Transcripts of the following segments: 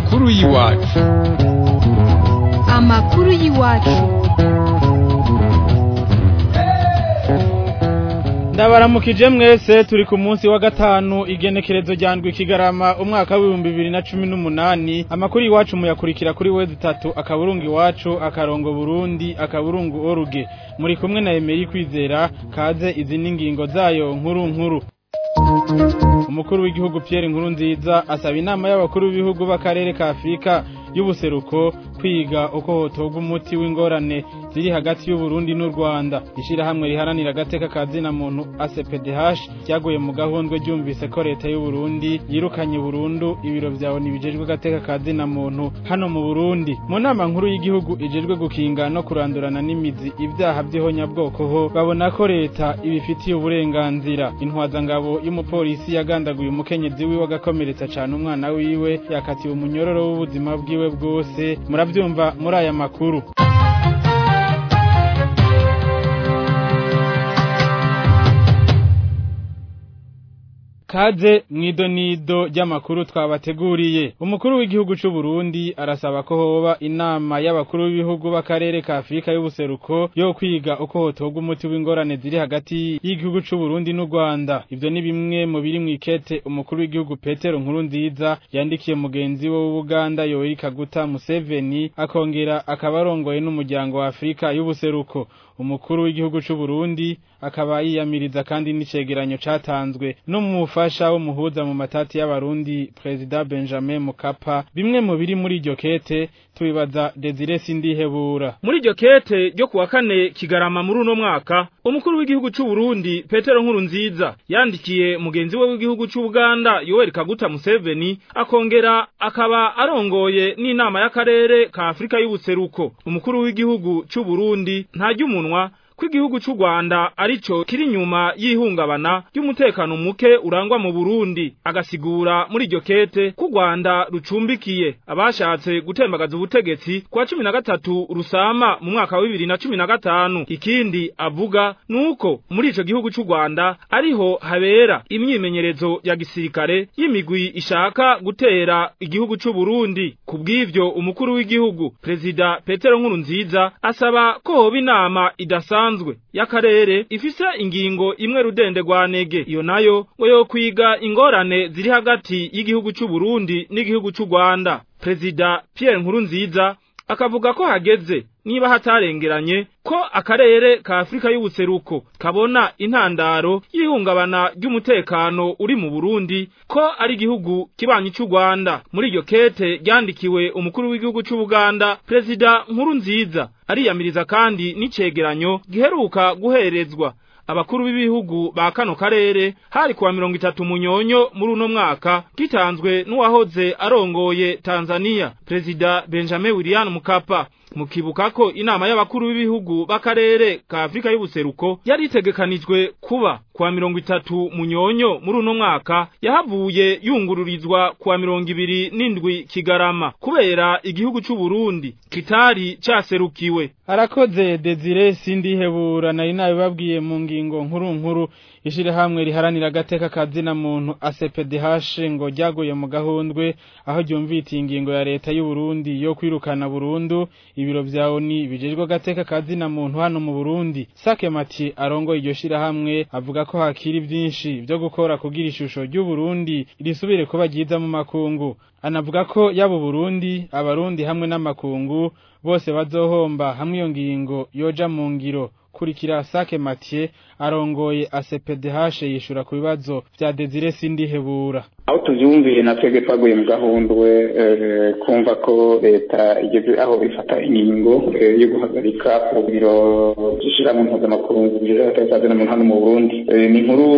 amakuru y'iwacu amakuru y'iwacu ndabaramukije mwese turi ku munsi wa gatanu igenekerezo rya ndwi kigarama umwaka w'ibihumbi bibiri na cumi n'umunani amakuru iwacu muyakurikira kuri wezi itatu akaburungu iwacu akarongo burundi akaburungu oruge muri kumwe na emeri kwizera kaze izi n'ingingo zayo nkuru nkuru umukuru w'igihugu Pierre nkuru nziza asaba inama y'abakuru b'ibihugu b'akarere ka Afurika y'ubuseruko kwiga uko hotorwa umuti w'ingorane ziri hagati y'Uburundi n'u Rwanda ishirahamwe riharanira agateka ka zina muntu ACPDH ryaguye mu gahundwe ryumvise ko leta y'u Burundi yirukanye burundu ibiro vyawo nibijejwe agateka ka zina muntu hano mu Burundi mu nama nkuru y'igihugu ijejwe gukinga no kurandurana n'imizi ibyaha by'ihonyabwoko ho babona ko leta ibifitiye uburenganzira intwazangabo y'umupolisi yagandaguye umukenyezi wiwe agakomeretsa cane umwana wiwe yakatiwe umunyororo w'ubuzima bwiwe bwose muravyumva muri aya makuru Kaze mwidonido ry'amakuru twabateguriye umukuru w'igihugu c'u Burundi arasaba ko hoba inama y'abakuru b'ibihugu b'akarere ka Afrika y'ubuseruko yo kwiga uko hotorwa umuti w'ingorane ziri hagati y'igihugu c'u Burundi n'u Rwanda ivyo ni bimwe mu biri mw'ikete umukuru w'igihugu Petero Nkuru nziza yandikiye mugenzi we w'Ubuganda Yoweri Kaguta Museveni akongera akabarongoye n'umuryango wa Afrika y'ubuseruko umukuru w'igihugu c'u Burundi akaba yiyamiriza kandi n'icegeranyo catanzwe n'umufasha w'umuhuza mu matati y'abarundi President Benjamin Mukapa bimwe mu biri muri iryo kete tubibaza Desire Sindihebura muri iryo kete ryo kuwa kane kigarama muri uno mwaka umukuru w'igihugu c'u Burundi Petero Nkuru nziza yandikiye mugenzi we w'igihugu c'u Buganda Yoweri Kaguta Museveni akongera akaba arongoye n'inama y'akarere ka Afrika y'ubuseruko umukuru w'igihugu c'u Burundi ntarya umunwa ko igihugu c'u Rwanda arico kiri nyuma y'ihungabana ry'umutekano muke urangwa mu Burundi agasigura muri iryo kete ko Rwanda rucumbikiye abashatse gutembagaza ubutegetsi kwa cumi na gatatu rusama mu mwaka wa bibiri na cumi na gatanu ikindi avuga nuko muri ico gihugu c'u Rwanda ariho habera imyimenyerezo ya gisirikare y'imigwi ishaka gutera igihugu c'u Burundi kubw'ivyo umukuru w'igihugu Perezida Petero Nkurunziza asaba ko hoba inama idasa isanzwe y'akarere ifise ingingo imwe rudende rwa nege iyo nayo ngo yo kwiga ingorane ziri hagati y'igihugu c'u Burundi n'igihugu c'u Rwanda Perezida Pierre Nkurunziza akavuga ko hageze niba hatarengeranye ko akarere ka Afrika y'ubuseruko kabona intandaro y'ihungabana ry'umutekano uri mu Burundi ko ari igihugu kibanyi c'u Rwanda muri iryo kete ryandikiwe umukuru w'igihugu c'u Buganda Perezida Nkuru nziza ariyamiriza kandi n'icegeranyo giheruka guherezwa abakuru b'ibihugu ba kano karere hari kuwa mirongo itatu munyonyo muri uno mwaka gitanzwe n'uwahoze arongoye Tanzania Perezida Benjamin William Mkapa mukibuka ko inama y'abakuru b'ibihugu b'akarere ka Afrika y'ubuseruko yari itegekanijwe kuba kuwa mirongo itatu munyonyo muri uno mwaka yahavuye yungururizwa kuwa mirongo ibiri n'indwi kigarama kubera igihugu c'u Burundi kitari caserukiwe arakoze Desire Sindihebura nari nabibabwiye mu ngingo nkuru nkuru ishirahamwe riharanira agateka ka zina muntu ACPDH ngo ryaguye mu gahundwe aho ryumvitiye ingingo ya leta y'u Burundi yo kwirukana burundu ibiro vya ONU bijejwe agateka ka zina muntu hano mu Burundi Sake Mati arongoye iryo shirahamwe avuga ko hakiri byinshi byo gukora kugira ishusho ry'u Burundi risubire kuba ryiza mu makungu anavuga ko yabo Burundi abarundi hamwe n'amakungu bose bazohomba hamwe iyo ngingo yoja mu ngiro kurikira Sake Mathieu arongoye ACPDH yishura ku bibazo vya Desire Sindihebura aho tuvyumviye na twebwe twaguye mu gahundwe kumva ko leta igeze aho ifata ingingo yo guhagarika biro vy'ishirahamwe mpuzamakungu bijejwe agateka muntu hano mu Burundi ni inkuru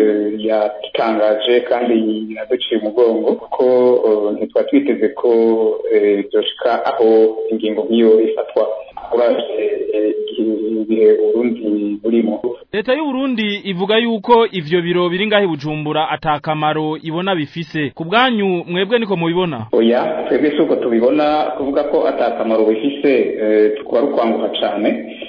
yatangaje kandi inaduciye umugongo kuko ntitwari twiteze ko vyoshika aho ingingo nk'iyo ifatwa ibihe Burundi burimo leta y'u Burundi ivuga yuko ivyo biro biri ngahe Bujumbura atakamaro ibona bifise ku bwanyu mwebwe niko mubibona oya twebwe si uko tubibona kuvuga ko atakamaro bifise tukaba ari ukwanguha cane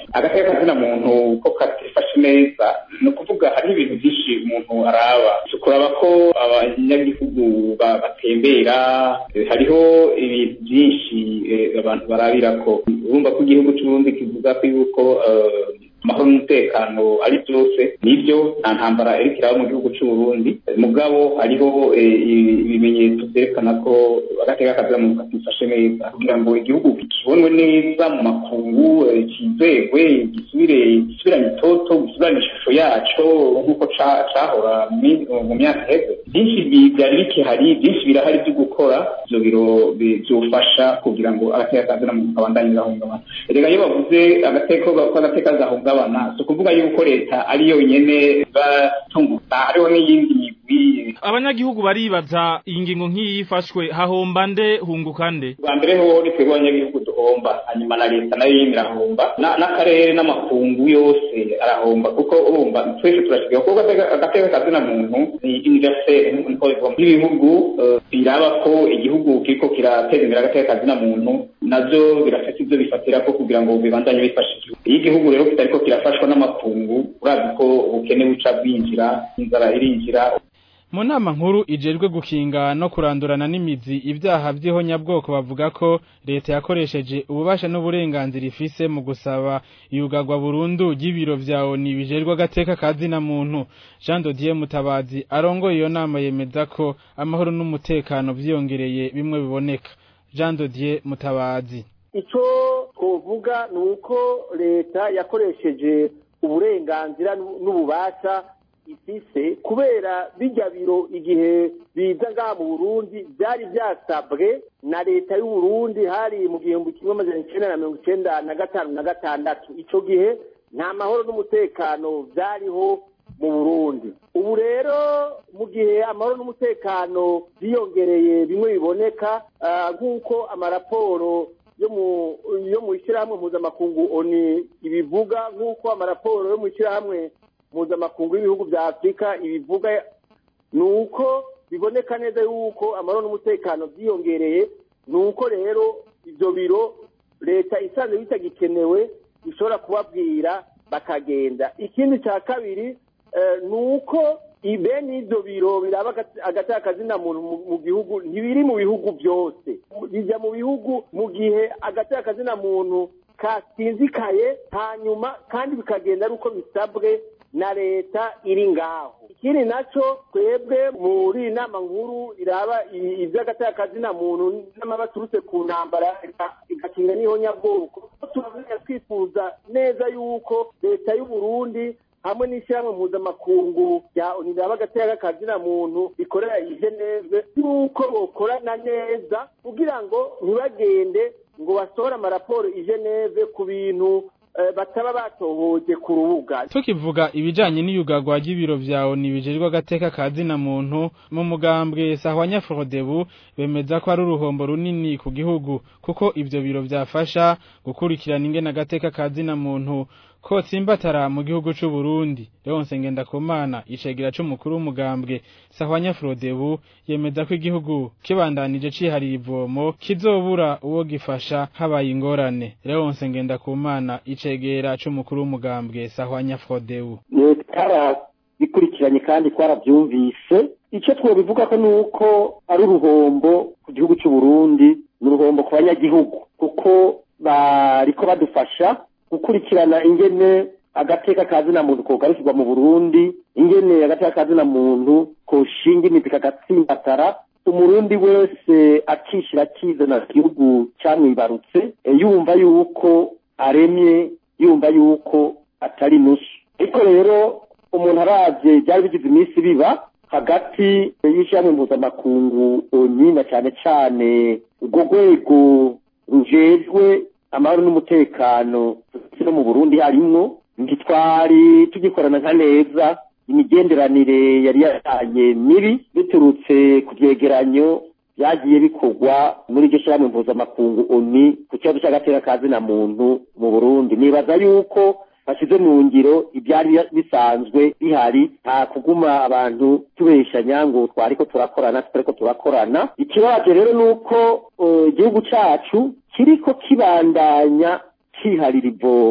agateka kazina muntu ko katifashe neza ni ukuvuga hariho ibintu byinshi umuntu araba kuraba ko abanyagihugu batembera hariho ibintu byinshi abantu barabira ko urumva ko igihugu cy'uburundi kivuga ko yuko amahoro n'umutekano ari byose nibyo nta ntambara iriko iraba mu gihugu cy'uburundi mugabo hariho ibimenyetso byerekana ko agateka kazira muntu katifashe neza kugira ngo igihugu kibonwe neza mu makungu kizegwe gisubire gisubirane itoto gisubirane ishusho yaco nk'uko cahora mu myaka iheze byinshi byari bikihari byinshi birahari byo gukora ivyo biro vyofasha kugira ngo agateka kazira muntu kabandanye gahungabana erega iyo bavuze agateka ko agateka gahungabana kugabana si ukuvuga yuko leta ari yonyene batunguka hariho n'iyindi migwi abanyagihugu baribaza iyi ngingo nk'iyi ifashwe hahomba nde hunguka nde bwa mbere hoho ni twebwe abanyagihugu duhomba hanyuma na leta nayo yimwe irahomba n'akarere n'amakungu yose arahomba kuko urumva twese turashigaye kuko agateka kazina muntu ni universel niko bivuga ibihugu biraba ko igihugu kiriko kirateza imbere agateka kazina muntu navyo birafite ivyo bifatira ko kugira ngo bibandanye bifasha igihugu iyo igihugu rero kitariko kirafashwa n'amakungu urazi ko ubukene buca bwinjira inzara irinjira mu nama nkuru ijejwe gukinga no kurandurana n'imizi ibyaha by'ihonyabwoko bavuga ko leta yakoresheje ububasha n'uburenganzira ifise mu gusaba iyugagwa burundu ry'ibiro vya ONU bijejwe agateka kazina muntu Jean Dodier Mutabazi arongoye iyo nama yemeza ko amahoro n'umutekano vyiyongereye bimwe biboneka Jean Dodier Mutabazi ico twovuga ni uko leta yakoresheje uburenganzira n'ububasha ifise kubera bijya biro igihe biza ngaha mu burundi byari byasabwe na leta y'u Burundi hari mu gihumbi kimwe amajana icenda na mirongo icenda na gatanu na gatandatu ico gihe nta mahoro n'umutekano byariho mu burundi ubu rero mu gihe amahoro n'umutekano byiyongereye bimwe biboneka nk'uko amaraporo yo mu yo mu ishyirahamwe mpuzamakungu oni ibivuga nk'uko amaraporo yo mu ishyirahamwe mpuzamakungu y'ibihugu bya afurika ibivuga ni uko biboneka neza yuko amahoro n'umutekano byiyongereye ni uko rero ibyo biro leta isanzwe bitagikenewe ishobora kubabwira bakagenda ikindi cya kabiri ni uko bene ibyo biro biraba agateka kazina muntu mu gihugu ntibiri mu bihugu byose bijya mu bihugu mu gihe agateka kazina muntu kasinzikaye hanyuma kandi bikagenda ari uko bisabwe na leta iri ngaho ikindi nacyo twebwe muri iyi nama nkuru iraba iby'agateka kazina muntu n'amabaturutse ku ntambara igakinga n'ihonyabwoko turabona twifuza neza yuko leta y'u Burundi hamwe n'ishyirahamwe mpuzamakungu rya oniraba agateka kazina muntu rikorera i geneve yuko bokorana neza kugira ngo ntibagende ngo basohore amaraporo i geneve ku bintu bataba batohoje ku rubuga tukivuga ibijanye n'iyugagwa ry'ibiro vya ONU bijejwe agateka kazina muntu mu mugambwe Sahwanya Frodebu bemeza ko ari uruhombo runini ku gihugu kuko ivyo biro vyafasha gukurikirana ingene agateka kazina muntu ko tsimbatara mu gihugu c'u Burundi Leonce Ngendakumana icegera c'umukuru w'umugambwe Sahwanya Frodebu yemeza ko igihugu kibandanije cihariye ivomo kizobura uwo gifasha habaye ingorane Leonce Ngendakumana icegera c'umukuru w'umugambwe Sahwanya Frodebu Tara bikurikiranye kandi twaravyumvise ico twobivuga ko nuko ari uruhombo ku gihugu c'u Burundi n'uruhombo ku banyagihugu kuko bariko badufasha gukurikirana ingene agateka kazina muntu kogarukirwa mu Burundi ingene agateka kazina muntu koshinga imizi kagatsimbatara umurundi wese akishira akizana igihugu camwibarutse yumva yuko aremye yumva yuko atari nusu ariko rero umuntu aravye byari bigize iminsi biba hagati y'ishyirahamwe mpuzamakungu oni na cane cane urwo rwego rujejwe amahoro n'umutekano no mu Burundi harimwo ntitwari tugikorana nka neza imigenderanire yari yatanye mibi biturutse ku vyegeranyo byagiye bikorwa muri iryo shyirahamwe mpuzamakungu oni ku kibazo c'agateka kazina muntu mu Burundi nibaza yuko bashyize mu ngiro ibyari bisanzwe bihari nta kuguma abantu tubeshanya ngo twariko turakorana tutariko turakorana ikibazo rero ni uko igihugu cacu kiriko kibandanya ciharira ivomo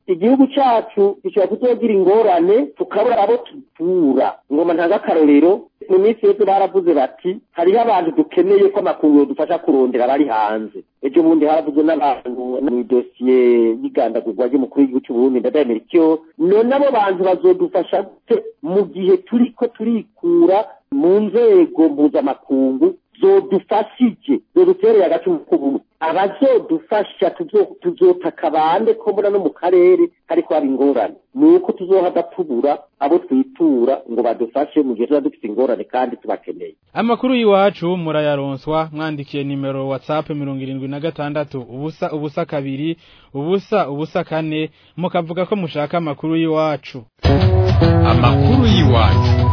igihugu cyacu gishobora kuzogira ingorane tukabura abo tuvura ngoma ntanga akarorero mu minsi yose baravuze bati hariho abantu dukeneye ko amakunguro dufasha kurondera abari hanze ejo bundi haravuze n'abantu mu idosiye y'igandagurwa ry'umukuru w'igihugu cy'uburundi ndadaye icyo none abo bantu bazodufasha gute mu gihe turiko turikura mu nzego mpuzamakungu zodufashije zodutereye agace mu kubumwe abazodufasha tuzotaka bande ko mbona no mu karere hariko haba ingorane ni uko tuzohava tubura abo twitura ngo badufashe mu gihe tuba dufite ingorane kandi tubakeneye amakuru y'iwacu murayaronswa mwandikiye nimero whatsapp mirongo irindwi na gatandatu ubusa ubusa kabiri ubusa ubusa kane mukavuga ko mushaka amakuru y'iwacu amakuru y'iwacu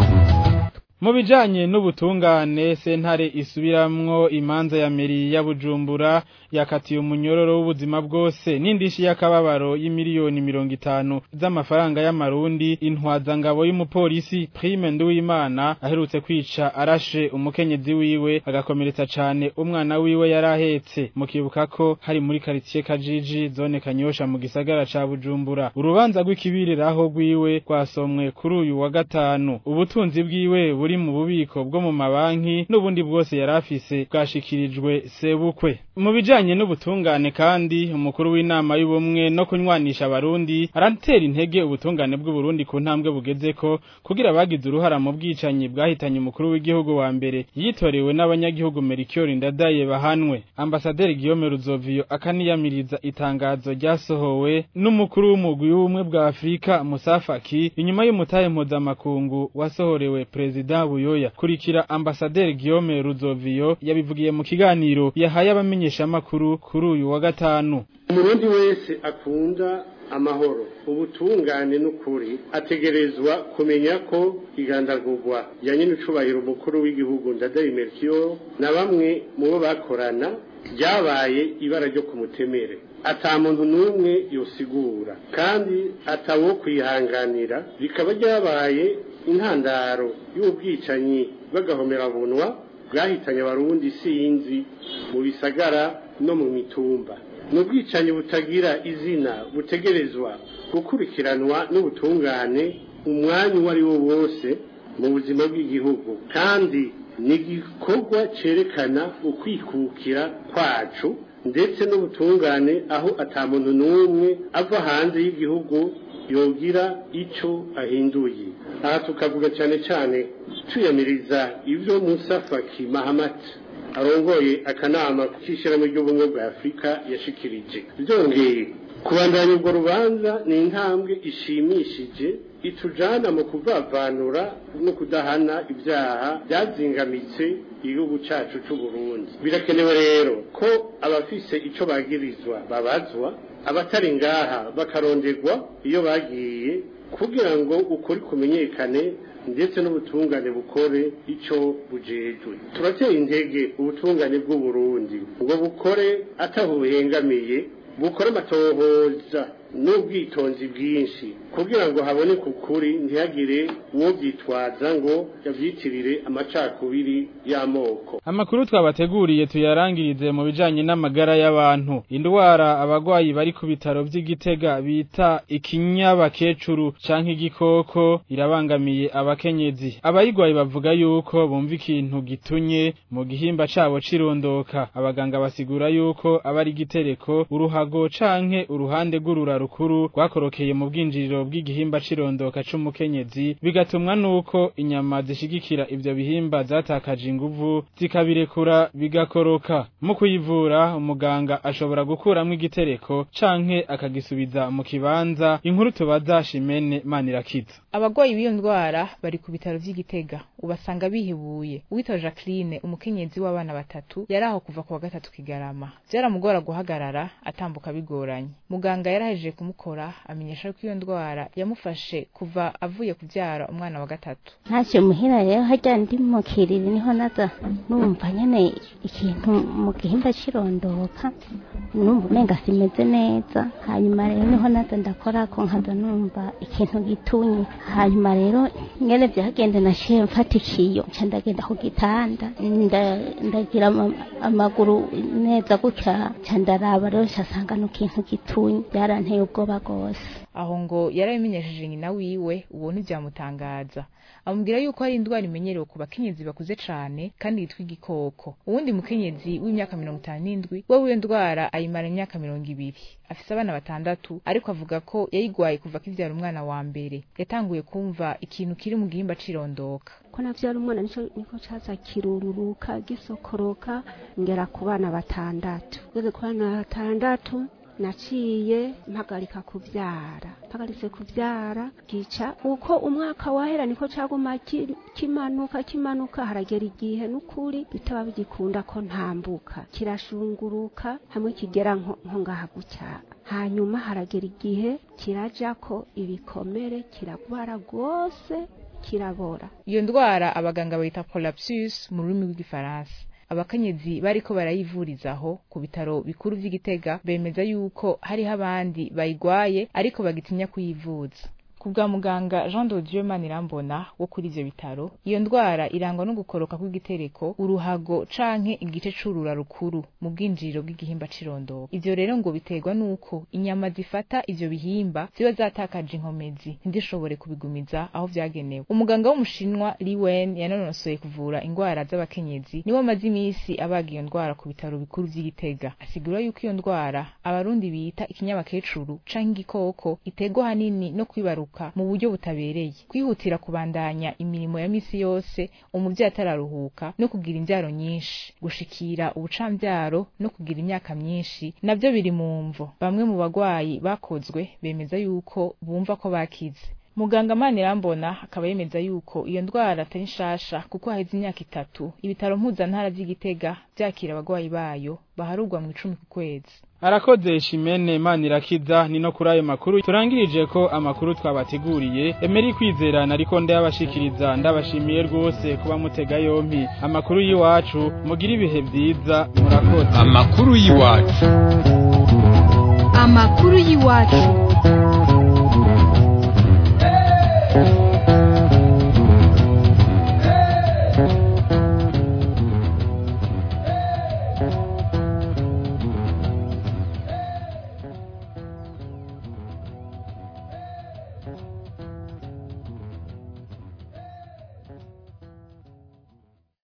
mu bijanye n'ubutungane sentare isubiramwo imanza ya meri ya bujumbura yakatiye umunyororo w'ubuzima bwose n'indishi y'akababaro y'imiliyoni mirongo itanu z'amafaranga y'amarundi intwazangabo y'umupolisi prime nduwimana aherutse kwica arashe umukenyezi wiwe agakomeretsa cane umwana wiwe yari ahetse mukibuka ko hari muri karitsiye kajiji zone kanyosha mu gisagara ca bujumbura urubanza rw'ikibiriraho rwiwe rwasomwe kuri uyu wa gatanu ubutunzi bwiwe buri mu bubiko bwo mu mabanki n'ubundi bwose yari afise bwashikirijwe sebukwe mu bijanye n'ubutungane kandi umukuru w'inama y'ubumwe no kunywanisha abarundi aratera intege ubutungane bw'uburundi ku ntambwe bugezeko kugira abagize uruhara mu bwicanyi bwahitanye umukuru w'igihugu wa mbere yitorewe n'abanyagihugu Melchior Ndadaye bahanwe ambasaderi Guillaume Ruzovio akaniyamiriza itangazo ryasohowe n'umukuru w'umugwi w'ubumwe bwa Afrika Musa Faki inyuma y'umutahe mpuzamakungu wasohorewe Perezida Buyoya kurikira ambasaderi Guillaume Ruzovio yabivugiye mu kiganiro yahaye abamenyeshamakuru kuri uyu wa gatanu umurundi wese akunda amahoro ubutungane n'ukuri ategerezwa kumenya ko igandagurwa ya nyine ucubahira umukuru w'igihugu ndadaye Melchior na bamwe mu bo bakorana ryabaye ibara ryo kumutemere ata muntu n'umwe yosigura kandi atawo kwihanganira rikaba ryabaye intandaro y'ubwicanyi bw'agahomerabunwa bwahitanye abarundi sinzi mu bisagara no mu mitumba ni ubwicanyi butagira izina butegerezwa gukurikiranwa n'ubutungane umwanya uwo ari wo wose mu buzima bw'igihugu kandi ni igikorwa cyerekana ukwikukira kwacu ndetse n'ubutungane aho atamuntu n'umwe ava hanze y'igihugu yogira icyo ahinduye aha tukavuga cyane cyane tuyamiriza ibyo Musa Faki Mahamat arongoye akanama k'ishyirahamwe ry'ubumwe bwa afurika yashikirije byongeye kubandanya urwo rubanza ni intambwe ishimishije itujana mu kuvavanura no kudahana ibyaha byazingamitse igihugu cyacu cy'u Burundi birakenewe rero ko abafise icyo bagirizwa babazwa abatari ngaha bakaronderwa iyo bagiye kugira ngo ukuri kumenyekane ndetse n'ubutungane bukore icyo bujejwe turateye intege ubutungane bw'u Burundi ngo bukore atabuhengamiye bukore amatohoza n'ubwitonzi bwinshi kugira ngo haboneke ukuri ntihagire uwo byitwaza ngo yabyitirire amacakubiri y'amoko amakuru twabateguriye tuyarangirize mu bijanye n'amagara y'abantu indwara abagwayi bari ku bitaro vy'igitega bita ikinyabakecuru canke igikoko irabangamiye abakenyezi abayigwayi bavuga yuko bumva ikintu gitunye mu gihimba cabo cirondoka abaganga basigura yuko aba ari igitereko uruhago canke uruhande rw'urura rukuru rwakorokeye mu bwinjiriro bw'igihimba cirondoka c'umukenyezi bigatumwa nuko inyama zishigikira ivyo bihimba zatakaje inguvu zikabirekura bigakoroka mu kuyivura umuganga ashobora gukuramwo igitereko canke akagisubiza mu kibanza inkuru tubaza Shimene Manirakiza abagwayi b'iyo ndwara bari ku bitaro vy'igitega ubasanga bihebuye uwitwa Jacqueline umukenyezi w'abana batatu yari aho kuva ku wa gatatu kigarama vyaramugora guhagarara atambuka bigoranye muganga yarahejeje kumukora amenyesha ko iyo ndwara yamufashe kuva avuye kuvyara umwana wa gatatu ntacyo muhira rero harya ndi mu kiriri niho naza numva nyene ikintu mu gihimba cirondoka numva umenga simeze neza hanyuma rero niho naza ndakorako nkaza numva ikintu gitunye hanyuma rero ngene vyagende nashiye mfata ikiyo nca ndagenda ku gitanda ndagira amaguru neza gutya nca ndaraba rero nca sanga no kintu gitunye byaranteye ubwoba rwose aho ngo yarabimenyesheje nyina wiwe uwo ntivyamutangaza amubwira yuko hari indwara imenyerewe ku bakenyezi bakuze cane kandi yitwa igikoko uwundi mukenyezi w'imyaka mirongo itanu n'indwi we w'iyo ndwara ayimara imyaka mirongo ibiri afise abana batandatu ariko avuga ko yayigwaye kuva akivyara umwana wa mbere yatanguye kumva ikintu kiri mu gihimba cirondoka ko navyara umwana nico niko caza kirururuka gisokoroka ngera ku bana batandatu ngeze ku bana batandatu naciye mpagarika kuvyara mpagaritse kuvyara gica uko umwaka wahera niko caguma ki- kimanuka kimanuka haragera igihe n'ukuri bitaba bigikunda ko ntambuka kirashunguruka hamwe kigera nko nko ngaha gutya hanyuma haragera igihe kirajako ibikomere kiragwara rwose kirabora iyo ndwara abaganga bayita prolapsus mu rurimi rw'igifaransa abakenyezi bariko barayivurizaho ku bitaro bikuru vy'igitega bemeza yuko hariho abandi bayigwaye ariko bagitinya kuyivuza ku bwa muganga jean de dieu manirambona wo kuri ivyo bitaro iyo ndwara irangwa no gukoroka kw'igitereko uruhago canke igice c'urura rukuru mu bwinjiriro bw'igihimba c'irondoka ivyo rero ngo biterwa n'uko inyama zifata ivyo bihimba ziba zatakaje inkomezi ntizishobore kubigumiza aho vyagenewe umuganga w'umushinwa liwen yanonosoye kuvura ingwara z'abakenyezi niwe amaze imisi abaga iyo ndwara ku bitaro bikuru vy'igitega asigura yuko iyo ndwara abarundi bita ikinyabakecuru canke igikoko iterwa hanini no kwibaruka mu buryo butabereye kwihutira kubandanya imirimo ya misi yose umuvyeyi atararuhuka no kugira imvyaro nyinshi gushikira ubucamvyaro no kugira imyaka myinshi navyo biri mu mvo bamwe mu bagwayi bakozwe bemeza yuko bumva ko bakize muganga manirambona akaba yemeza yuko iyo ndwara atari nshasha kuko haheze imyaka itatu ibitaro mpuzantara vy'igitega vyakira abagwayi bayo baharurwa mu icumi ku kwezi arakoze shimene manirakiza ni no kuri ayo makuru turangirije ko amakuru twabateguriye emeri kwizerana ariko ndayabashikiriza ndabashimiye rwose kuba mutega yompi amakuru y'iwacu mugira ibihe vyiza murakoze amakuru y'iwacu amakuru y'iwacu